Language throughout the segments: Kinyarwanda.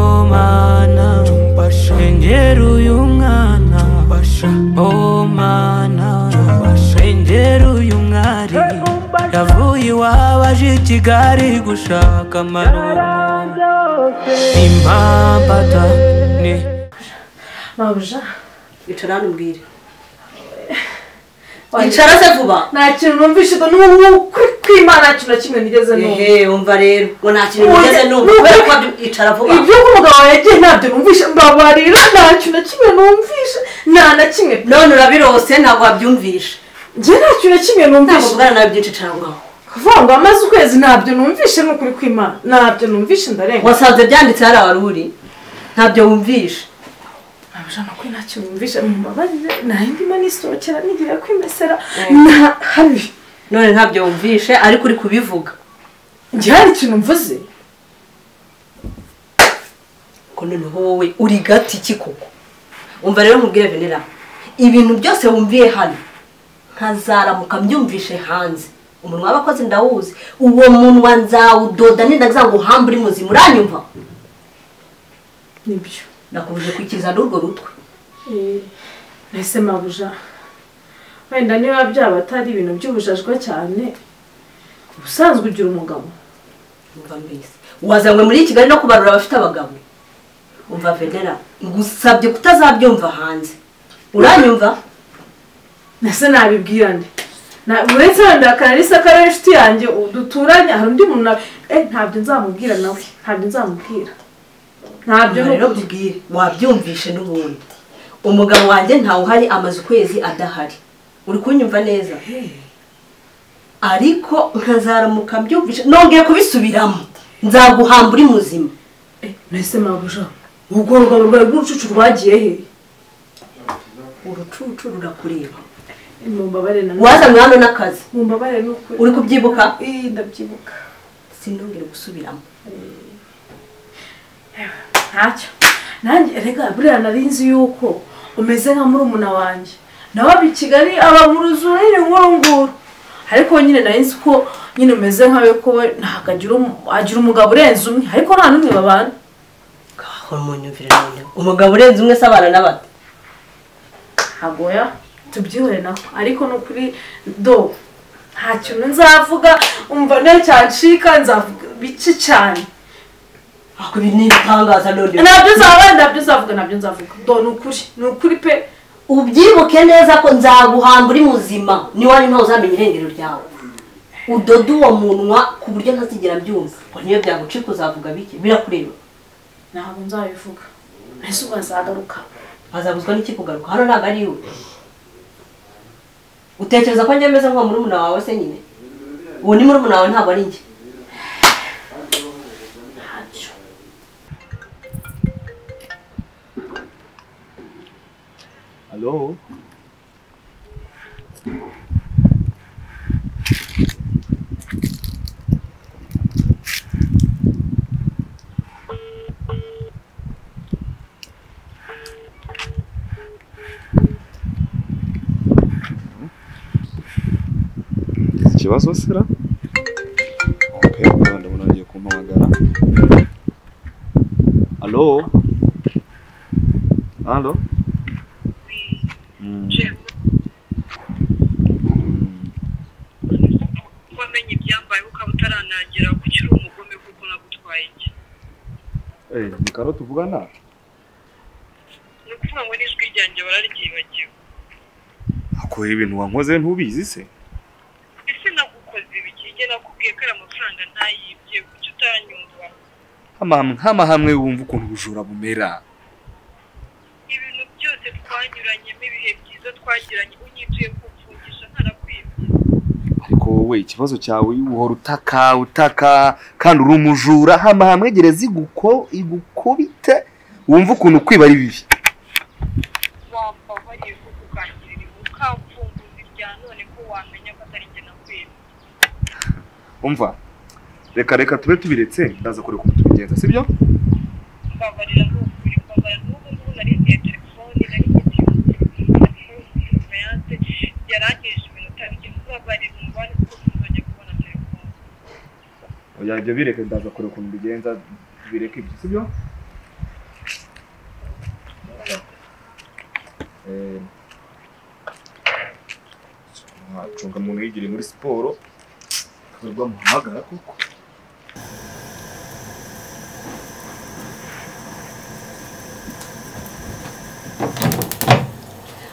ryomana engera uyu mwana oh mana engera uyu mwari yavuye iwabo aje i kigali gushaka amarungu impambata ni mabuja icara hano umbwire icara se vuba nta kintu numvise n'ubu kwimana nta kintu na kimwe nigeze numva ehe wumva rero ngo nta kintu Oya, ugeze numva nubu- kubera ko wabyo- icara vuba ibyo umugabo yagiye ntabyo numvise mbabarira nta kintu na kimwe numvise nta na kimwe pe none urabirose ntabwo wabyumvisha njye nta kintu na kimwe ntabwo numvise uvugana nawe byinshi icara ngaho kuvuga ngo amaze ukwezi ntabyo numvise ni ukuri kwimana ntabyo numvise ndarenga wasanze byanditse hariya wari uri ntabyo wumvisha mabuja ni ukuri nta kintu numvise mumbabarire nahindimo nisohokera n'igihe kwimesera Eh. nta habi none ntabyo wumvishe ariko uri kubivuga njye hari ikintu mvuze ko noneho wowe uri gati iki koko wumva rero nkubwire venera ibintu byose wumviye hano nkazaramuka mbyumvishe hanze umunwa w'abakozi ndawuzi uwo munwa nzawudoda nindaza ngo uhambe uri muzima uranyumva nibyo nakubuje kwikiza n'urwo rutwe Eh, mbese mabuja wenda niba byaba atari ibintu by'ubujajwa cyane ubusanzwe ugira umugabo umva mbese wazanywe muri kigali no kubarura abafite abagabo umva venera ngusabye kutazabyumva hanze uranyumva nase nabibwira nde Na- uretse wenda akararisa ko ari inshuti yanjye u- duturanye hari undi muntu na- eh ntabyo nzamubwira nawe ntabyo nzamubwira ntabyo Umva ni rero ukuri. mbibwire wabyumvishe n'ubundi umugabo wanjye ntawe uhari amaze ukwezi adahari uri kunyumva neza ariko nkazaramuka mbyumvishe nongeye kubisubiramo nzaguhamba uri muzima Eh, mbese mabuja ubwo rugabo rwawe rw'urucucu rwagiye he urucucu rurakureba Eh, mumbabare na wazanywe hano n'akazi mumbabare ni ukuri uri kubyibuka Eh, ndabyibuka sinongere gusubiramo ntacyo nanjye reka buriya nari nzi yuko umeze nka murumuna wanjye nawe aba i kigali aba mu ruzura nyine nk'uru nguru ariko nyine nari nzi ko nyine umeze nkawe ko we ntabwo agira umu- agira umugabo urenze umwe ariko nta n'umwe babana gahora munyumvire noneho umugabo urenze umwe se abana n'abato ntabwo ya tubyihore nawe ariko ni ukuri do nta kintu nzavuga umva nta cyancika nzavuga bike cyane ahubwo ibi ni ibitangaza noneho ntabyo nzavuga ntabyo nzavuga ntabyo nzavuga do ni ukuri ni ukuri pe ubyibuke neza ko nzaguhamba uri muzima niba ntawe uzamenya irengero ryawe udoda uwo munwa ku buryo ntazigera byumva ngo niyo byagucika uzavuga bike birakureba ntabwo nzabivuga ese ubwo nzagaruka azabuzwa n'ikikugaruka hano ntabwo ari iwe utekereza ko njye meze nk'uwo murumuna wawe se nyine uwo ni murumuna wawe ntabwo ari njye ntacyo Hello? ikibazo sira okay, ubwo ndabona agiye kumpamagara alo alo Mm. Mm. wamenye ibyambaye ukaba utaranangira kuko uri umugome kuko nagutwaye njye Eh, ni karo tuvugana ni ukuvuga ngo n'ijwi ryanjye bararyibagiwe akorera ibintu wankoze ntubizi se ese nagukoze ibikige nakubwiye ko ari amafaranga ntayibye kuki utanyumva Amam- nk'amahamwe wumva ukuntu ubujura bumera ibintu byose twanyuranyemo ibihe byiza twagiranye unyituye kumfungisha ntarakwibye ariko wowe ikibazo cyawe uhora utaka utaka kandi uri umujura hamahamwe gereza iguko igukubite wumva ukuntu kwiba ari bibi wamva bariye ko kukangirira ukamfunguza irya none ko wamenya ko atari njye nakwibye umva reka reka tube tubiretse ndaza kureka uko tubigenza sibyo mbabarira ni ukuri mbabarira n'ubu ngubu nari ngiye telefone nari ngiye meyanse yarangije iminota mike mbabarira umubare kuko ntuzajya kubona telefone oya ibyo bireke ndaza kureka ukuntu mbigenza bireke ibyo sibyo mwacunga umuntu yigiriye muri siporo akabarwa muhamagara koko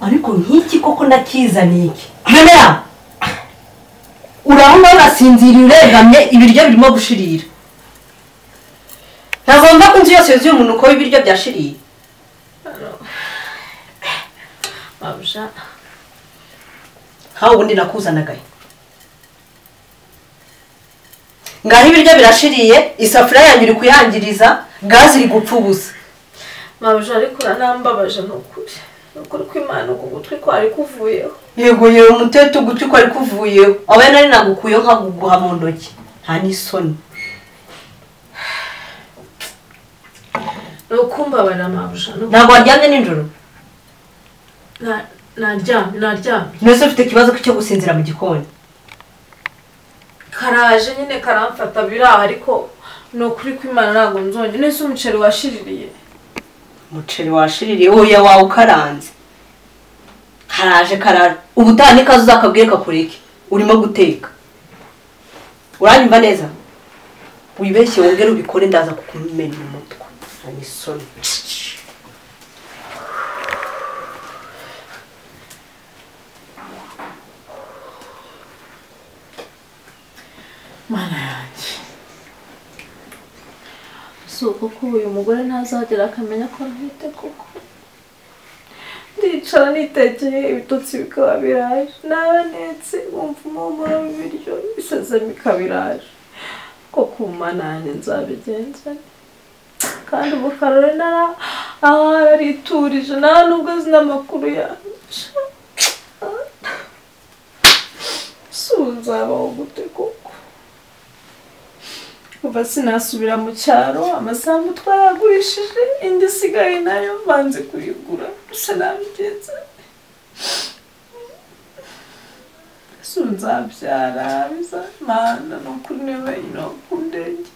ariko nk'iki koko nakizaniye iki mera urabona urasinziriye uregamye ibiryo birimo gushirira ntagomba ko inzu yose yuzuye umuntu uko ibiryo byashiriye babuja nkawe ubundi nakuzanagaye ngaho ibiryo birashiriye isafuriya yanjye iri kuyangiriza gaze iri gupfa ubusa babuja ariko uranambabaje ni ukuri ni ukuri ko imana uku gutwi kwari kuvuyeho yego yewe umutete ugutwi ko ari kuvuyeho abe nari nagukuyeho nkaguguha mu ntoki nta n'isoni ni ukumbabarira mabuja ni uku- ntabwo waryamye nijoro na- naryamye naryamye mwese ufite ikibazo cyo gusinzira mu gikoni karaje nyine karamfata biraha ariko ni ukuri ko imana ntabwo nzongera nese umuceri washiririye umuceri washiririye wowe wawe ukaranze karaje karara ubutaha n'ikaze uzakabwire kakureke urimo guteka uranyumva neza wibeshye wongere ubikore ndaza kukumena umutwe nta n'isoni mana yanjye si uko ko uyu mugore ntazagera akamenya ko ntwite koko ndicara nitegeye ibitotsi bikaba biraje naba netse wumva umumuro w'ibiryo isezemo ikaba iraje ko ku mana yanjye nzabigenza nte. kandi ubu karore nara aha yariturije nta nubwo azi n'amakuru yacu si ubu nzabaho gute koko kuva sinasubira mu cyaro amasambu twaragurishije indi isigaye nayo mbanze kuyigura gusa nabigenza ese ubu nzabyara bizamana ni ukuri niba wenyine wakundengera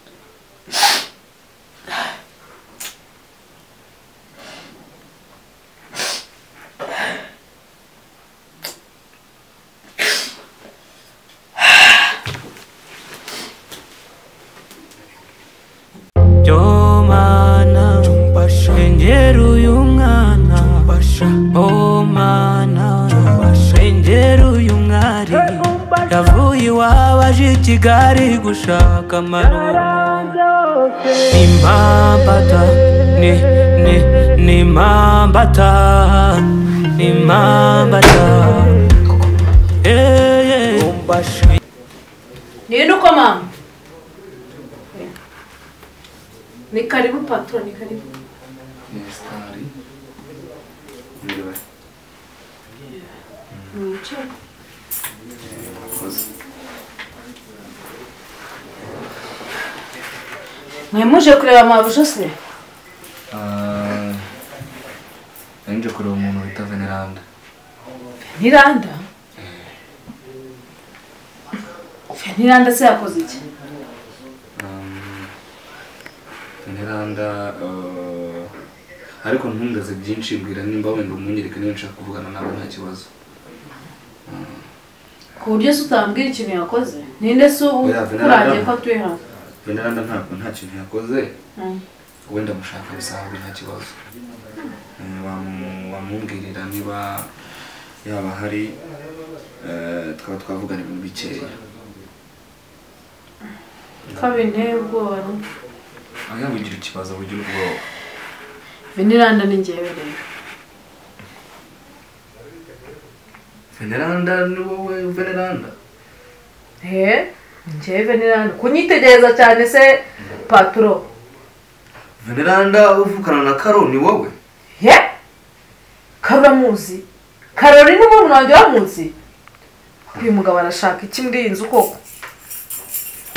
Jomana Tumpashengera uyu mwana Tumpasha Oh mana Tumpashengera uyu mwari Yavuye iwabo aje i Kigali gushaka amarungu Ni mambata Ni ni ni mambata Ni mambata Eh eh Tumpashe nirinde uko mama ni karibu patoro ni karibu yesitari mwicare mwe muje kureba amabuje se nje kureba umuntu wita veneranda veniranda veniranda se yakoze iki veneranda ariko ntumbaze byinshi mbwira nimba wenda umunyereka niba nshaka kuvugana nawe nta kibazo ku buryo se utambwira ikintu yakoze ninde se ubu Oya, Veneranda. kurangiye ko atuye hano veneranda ntabwo nta kintu yakoze Mm. wenda mushaka bisanzwe nta kibazo Eh, wamu- wamubwirira niba yaba hari eh, twaba twavugana ibintu bikeya kabi nteye ubwoba no. aho yabugira ikibazo bugira ubwoba veniranda ni ngewe rero veneranda ni wowe veneranda he ngewe veniranda kunyitegereza cyane se paturo veneranda uvukana na karo ni wowe he karamuzi karori ni umuntu wanjye wamuzi uyu mugabo arashaka iki muri iyi nzu koko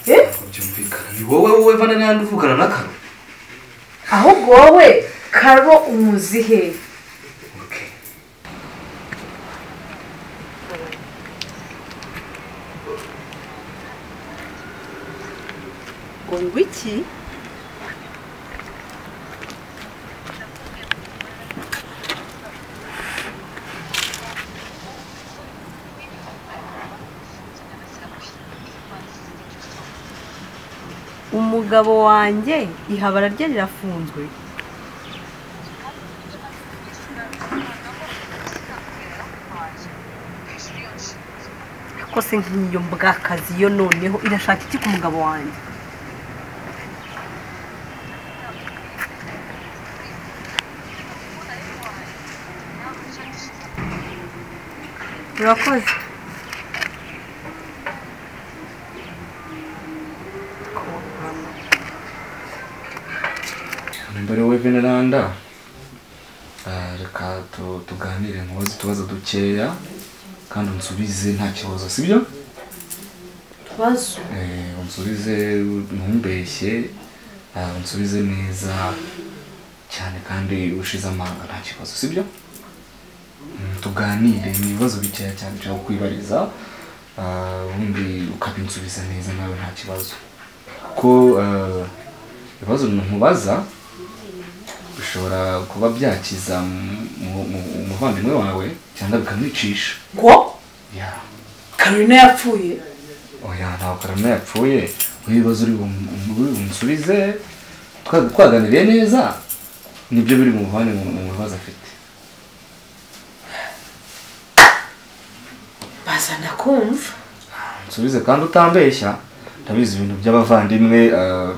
he ntabwo byumvikana ni wowe wowe veneranda uvukana na karo ahubwo wowe karo umuzi he Okay. ngo ngwiki umugabo wanjye ihabara rye rirafunzwe kose nk'iyo mbwakazi yo noneho irashaka iki ku mugabo wanjye urakoze mbere we veneranda eh, reka tu- tuganire nkubaze utubazo dukeya kandi unsubize nta kibazo sibyo twazo Eh, unsubize ntumbeshye eh, unsubize neza cyane kandi ushize amanga nta kibazo sibyo Mm, tuganire ni ibibazo bikeya cyane ushaka kwibariza eh, ubundi ukabinsubiza neza nawe nta kibazo ko eh, ibibazo ntubaza bishobora kuba byakiza mu- mu- mu- umuvandimwe wawe cyangwa bikamwicisha ngo Yeah. karine yapfuye oya ntabwo karame yapfuye ibibazo uri bum- uri bunsubize twa- twaganiriye neza nibyo biri mu buvane mu mu bibazo afite bazana kumva nsubize kandi utambeshya ndabizi ibintu by'abavandimwe eh,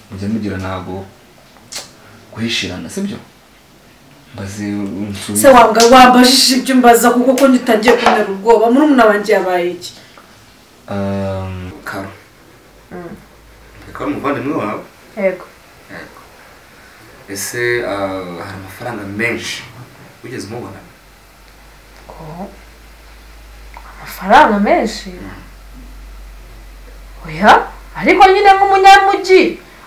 mujya mugira ntabwo guhishirana sibyo mbaze unsubize se wanga wambajije ibyo mbaza kuko ko ngitangiye kumera ubwoba muri wanjye yabaye iki Um, Karo. Karo umuvandimwe wawe? yego Yego. Ese uh, hari amafaranga menshi wigeze umubona? amafaranga menshi oya ariko nyine nk'umunyamujyi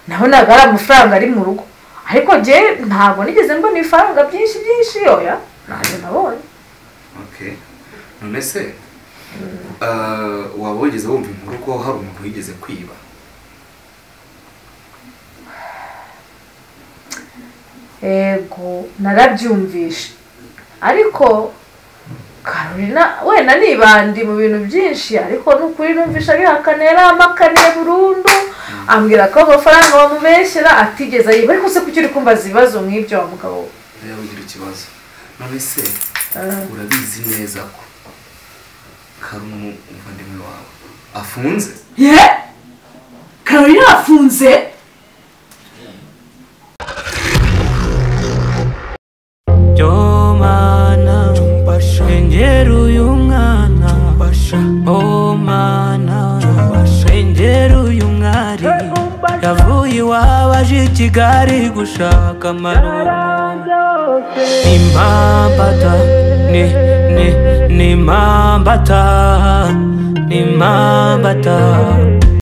nabonaga ari amafaranga ari mu rugo ariko njye ntabwo nigeze mbona ibifaranga byinshi byinshi oya ntabwo nabonye Okay. None se uh, waba wigeze wumva inkuru ko hari umuntu wigeze kwiba? yego narabyumvishe ariko karolina wenda nibandi mu bintu byinshi ariko n'ukuri numvisha abihakana yarampakaniye burundu ambwira ko amafaranga bamubeshyera atigeze ayiba ariko se kuki uri kumbaza ibibazo nk'ibyo wa mugabo we Nawe ugira ikibazo. None se Ah. urabizi neza ko Karo umuvandimwe wawe afunze? ye karine yafunze Jomana Tumbasha Enjeru yungana Tumbasha Oh mana Tumbasha Enjeru yungari Yavuye iwabo aje i Kigali gushaka amarungu Nimambata Ni ni Nimambata Nimambata